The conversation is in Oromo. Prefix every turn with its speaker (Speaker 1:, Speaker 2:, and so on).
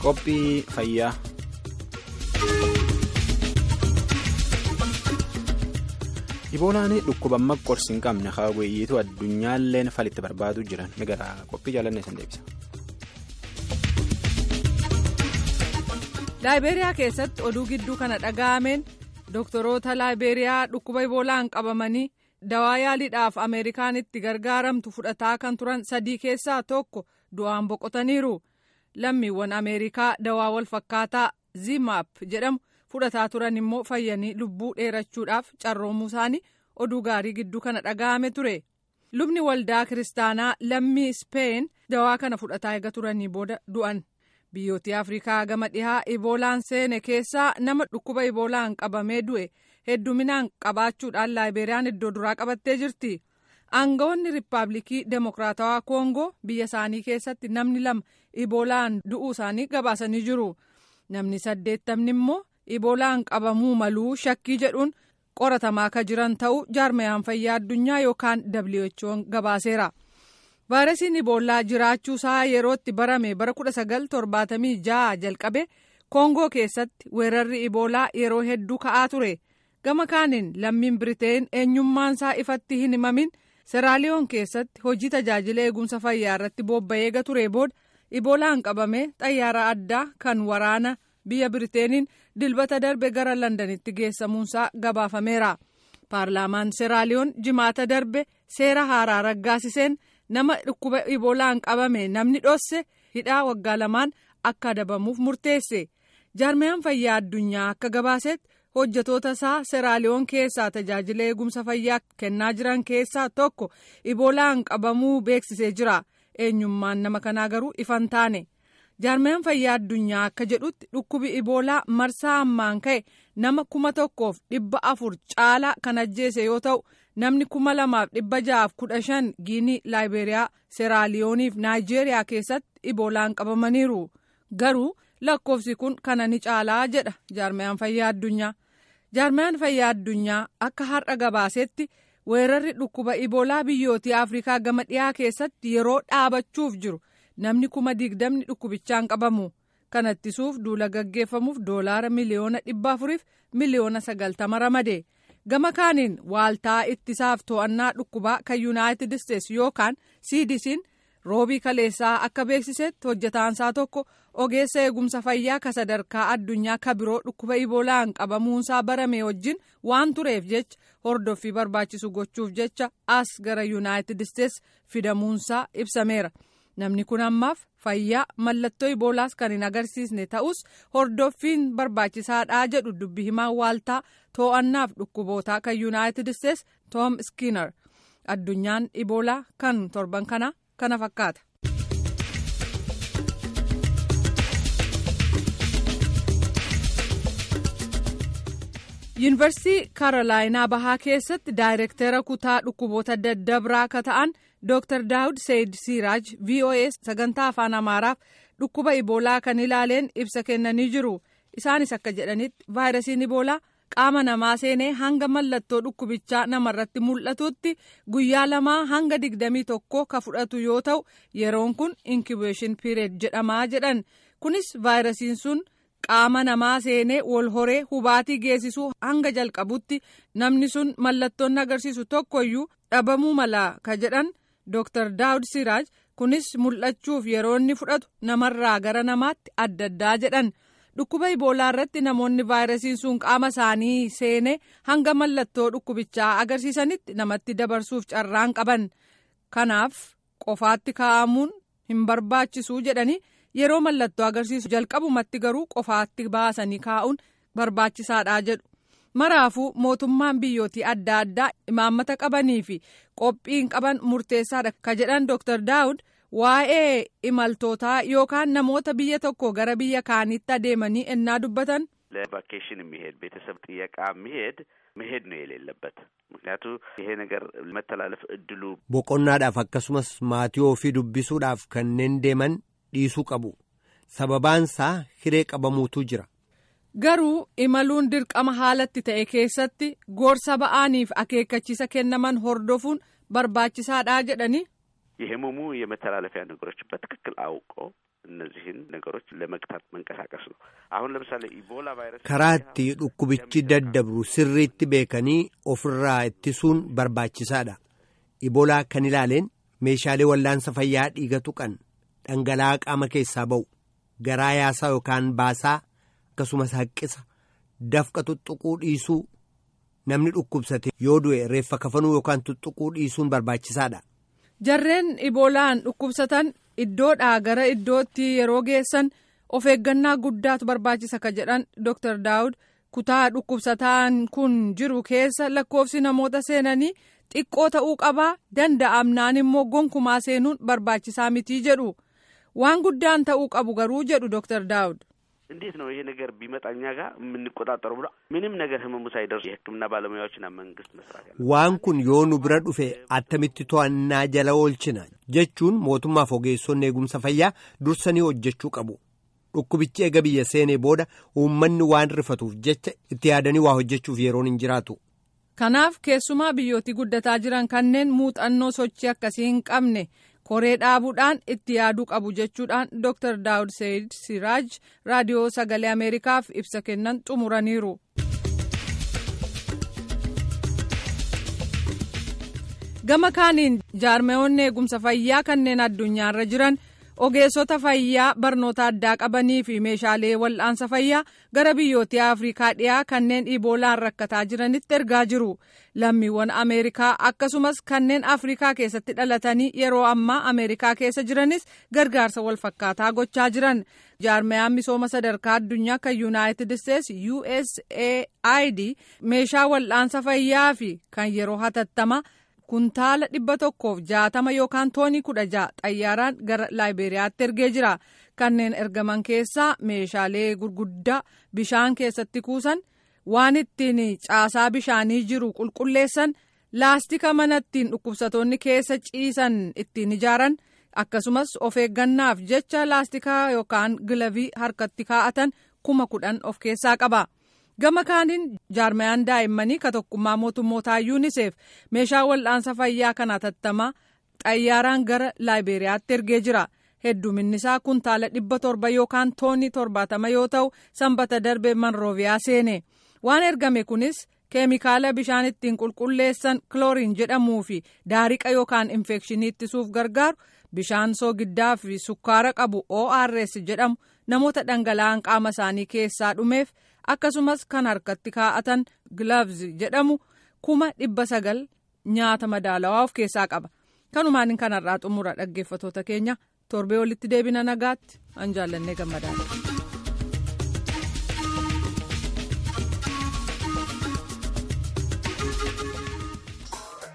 Speaker 1: Qophii fayyaa. Iboolaan dhukkuba qorsi hin qabne hawweeyyiitu addunyaalleen falitti barbaadu jiran ni gara qophii jaalannee san deebisa.
Speaker 2: Laayibeeriyaa keessatti oduu gidduu kana dhaga'ameen doktoroota laayibeeriyaa dhukkuba iboolaan qabamanii dawaa yaaliidhaaf ameerikaanitti gargaaramtu fudhataa kan turan sadii keessaa tokko du'aan boqotaniiru. lammiiwwan ameerikaa dawaa wal fakkaataa zimaap jedhamu fudhataa turan immoo fayyanii lubbuu dheerachuudhaaf carroomuu isaanii oduu gaarii gidduu kana dhaga'ame ture lubni waldaa kiristaanaa lammii ispeen dawaa kana fudhataa eega turanii booda du'an biyyoota afrikaa gama dhihaa iboolaan seene keessaa nama dhukkuba iboolaan qabamee du'e hedduminaan qabaachuudhaan laayibeeriyaan iddoo duraa qabattee jirti. aangawoonni riippaabilikii demokiraatawaa koongoo biyya isaanii keessatti namni lama iboolaan du'uu isaanii gabaasanii jiru namni saddeettamni immoo iboolaan qabamuu maluu shakkii jedhuun qoratamaa akka jiran ta'uu jaarmayaan fayyaa addunyaa yookaan who'n gabaaseera vaayirasiin iboolaa jiraachuu isaa yerootti barame bara 1976 jalqabe koongoo keessatti weerarri iboolaa yeroo hedduu ka'aa ture gama kaaniin lammiin biriteen eenyummaan isaa ifatti hin himamin. seraaliyoon keessatti hojii tajaajila eegumsa fayyaa irratti bobba'ee eega ture booda iboolaan qabamee xayyaara addaa kan waraana biyya biriteeniin dilbata darbe gara landanitti geessamuunsaa gabaafameera paarlaamaan seraaliyoon jimaata darbe seera haaraa raggaasiseen nama dhukkuba iboolaan qabame namni dhosse hidhaa waggaa lamaan akka adabamuuf murteesse jaarmayaan fayyaa addunyaa akka gabaasetti. hojjetoota isaa seraaliyoon keessaa tajaajila eegumsa fayyaa kennaa jiran keessaa tokko iboolaan qabamuu beeksisee jira eenyummaan nama kanaa garuu ifan taane jaarmayaan fayyaa addunyaa akka jedhutti dhukkubi iboolaa marsaa ammaan ka'e nama kuma tokkoof dhibba afur caalaa kan ajjeese yoo ta'u namni kuma lamaaf dhibba ja'aaf kudha shan giinii laayibeeriyaa seraaliyooniif naayijeeriyaa keessatti iboolaan qabamaniiru garuu. lakkoofsi kun kana ni caalaa jedha jaarmayaan fayyaa addunyaa jaarmayaan fayyaa addunyaa akka har'a gabaasetti weerarri dhukkuba iboolaa biyyootii afrikaa gama dhiyaa keessatti yeroo dhaabachuuf jiru namni kuma digdamni dhukkubichaan qabamu kana ittisuuf duula gaggeeffamuuf doolaara miliyoona dhibba afuriif miliyoona sagaltama ramade gama kaaniin waaltaa ittisaaf to'annaa dhukkubaa kan yuunaayitid isteetsi yookaan cdc'n roobii kaleessaa akka beeksisetti hojjetaansaa tokko ogeessa eegumsa fayyaa ka sadarkaa addunyaa ka biroo dhukkuba iboolaan qabamuunsaa barame wajjin waan tureef jecha hordoffii barbaachisu gochuuf jecha as gara yuunaayitid isteetsi fidamuunsaa ibsameera namni kun ammaaf fayyaa mallattoo iboolaas kan hin agarsiisne ta'us hordoffiin barbaachisaadhaa jedhu dubbi himaan waaltaa to'annaaf dhukkubootaa kan yuunaayitid isteetsi toom iskiinar addunyaan iboolaa kan torban kana kana fakkaata. yuunivarsiitii kaarolaayinaa bahaa keessatti daayirektera kutaa dhukkuboota daddabraa akka ta'an dr daawud seeyid siiraaj voa sagantaa afaan amaaraaf dhukkuba iboolaa kan ilaaleen ibsa kennanii jiru isaanis akka jedhanitti vaayirasiin iboolaa qaama namaa seenee hanga mallattoo dhukkubichaa namarratti mul'atutti guyyaa lamaa hanga digdamii tokko ka fudhatu yoo ta'u yeroon kun inkibeeshin pireed jedhamaa jedhan kunis vaayirasiin sun. qaama namaa seenee wal horee hubaatii geessisuu hanga jalqabutti namni sun mallattoon agarsiisu tokkoyyuu dhabamuu mala ka jedhan dr daawud siraaj kunis mul'achuuf yeroo inni fudhatu namarraa gara namaatti adda addaa jedhan dhukkuba iboolaa irratti namoonni vaayirasiin sun qaama isaanii seenee hanga mallattoo dhukkubichaa agarsiisanitti namatti dabarsuuf carraan qaban kanaaf qofaatti kaa'amuun hin barbaachisuu jedhanii. yeroo mallattoo agarsiisu jalqabumatti garuu qofaatti baasanii kaa'uun barbaachisaadha jedhu maraafuu mootummaan biyyootii adda addaa imaammata qabanii fi qophiin qaban murteessaadha ka jedhan dr daawud waa'ee imaltootaa yookaan namoota biyya tokko gara biyya kaanitti adeemanii ennaa dubbatan.
Speaker 3: ለቫኬሽን የሚሄድ ቤተሰብ ጥየቃ የሚሄድ መሄድ ነው የሌለበት ምክንያቱ ይሄ ነገር መተላለፍ እድሉ
Speaker 4: boqonnaadhaaf akkasumas maatii ofii dubbisuudhaaf kanneen deeman dhiisuu qabu sababaansaa hiree qabamuutu jira.
Speaker 2: garuu imaluun dirqama haalatti ta'e keessatti gorsa ba'aaniif akeekkachiisa kennaman hordofuun barbaachisaadha jedhani
Speaker 3: የህመሙ የመተላለፊያ ነገሮች በትክክል አውቆ እነዚህን ነገሮች ለመግታት መንቀሳቀስ ነው። አሁን ለምሳሌ ኢቦላ ቫይረስ
Speaker 4: karaatti dhukkubichi daddabru sirriitti beekanii ofirraa ittisuun barbaachisaadha. Iboolaa kan ilaaleen meeshaalee wallaansa fayyaa dhiiga tuqan dhangala'aa qaama keessaa ba'u garaa yaasaa yookaan baasaa akkasumas haqqisa dafqa tuttuquu dhiisuu namni dhukkubsate yoo du'e reeffa kafanuu yookaan tuttuquu dhiisuun barbaachisaadha.
Speaker 2: Jarreen iboolaan dhukkubsatan iddoodhaa gara iddootti yeroo geessan of eeggannaa guddaatu barbaachisa ka jedhan Dr. Daawud kutaa dhukkubsataan kun jiru keessa lakkoofsi namoota seenanii xiqqoo ta'uu qabaa danda'amnaan immoo gonkumaa seenuun barbaachisaa mitii jedhu waan guddaan ta'uu qabu garuu jedhu Dr. Daawud.
Speaker 3: እንዴት ነው ይሄ ነገር ቢመጣ እኛ ጋር የምንቆጣጠረው ብሎ ምንም ነገር ህመሙ ሳይደርሱ የሕክምና ባለሙያዎችና መንግስት መስራት ያለ
Speaker 4: waan kun yoo nu bira dhufe attamitti to'annaa jala oolchina jechuun mootummaaf ogeessonni eegumsa fayyaa dursanii hojjechuu qabu dhukkubichi eega biyya seenee booda uummanni waan rifatuuf jecha itti yaadanii waa hojjechuuf yeroon hin jiraatu.
Speaker 2: Kanaaf keessumaa biyyooti guddataa jiran kanneen muuxannoo sochii akkasii hin qabne koree dhaabuudhaan itti yaaduu qabu jechuudhaan Dr. Daawud Seyid Siraaj raadiyoo sagalee Ameerikaaf ibsa kennan xumuraniiru. Gama kaaniin jaarmeewonni eegumsa fayyaa kanneen addunyaarra jiran ogeessota fayyaa barnoota addaa qabanii fi meeshaalee wal'aansa fayyaa gara biyyoota afrikaa dhiyaa kanneen iboolaan rakkataa jiranitti ergaa jiru lammiiwwan ameerikaa akkasumas kanneen afrikaa keessatti dhalatanii yeroo ammaa ameerikaa keessa jiranis gargaarsa walfakkaataa gochaa jiran jaarmeyaan misooma sadarkaa addunyaa kan yuunaayitid isteetsi usaid meeshaa wal'aansa fayyaa fi kan yeroo hatattama. kuntaala dhibba tokkoof jaatama yookaan toonii kudha ja'a xayyaaraan gara laayiberiyaatti ergee jira kanneen ergaman keessaa meeshaalee gurguddaa bishaan keessatti kuusan waan ittiin caasaa bishaanii jiru qulqulleessan laastika mana ittiin dhukkubsatoonni keessa ciisan ittiin ijaaran akkasumas of eeggannaaf jecha laastikaa yookaan gilavii harkatti kaa'atan kuma kudhan of keessaa qaba. gama kaaniin jaarmayaan daa'immanii ka tokkummaa mootummootaa yuuniseef meeshaa wal'aansa fayyaa kan hatattamaa xayyaaraan gara laayiberiyaatti ergee jira hedduminni isaa kuntaala dhibba torba yookaan toonii torbaatama yoo ta'u sanbata darbe manrooviyaa seene waan ergame kunis keemikaala bishaan ittiin qulqulleessan kilooriin jedhamuu fi daariqa yookaan infekshinii ittisuuf gargaaru bishaan soogiddaa fi sukkaara qabu ors jedhamu namoota dhangala'aan qaama isaanii keessaa dhumeef. akkasumas kan harkatti kaa'atan gilaavzi jedhamu kuma dhibba sagal nyaata madaalawaa of keessaa qaba kanumaan kanarraa xumura dhaggeeffatoota keenya torbee walitti deebina nagaatti an jaallannee gammadaadha.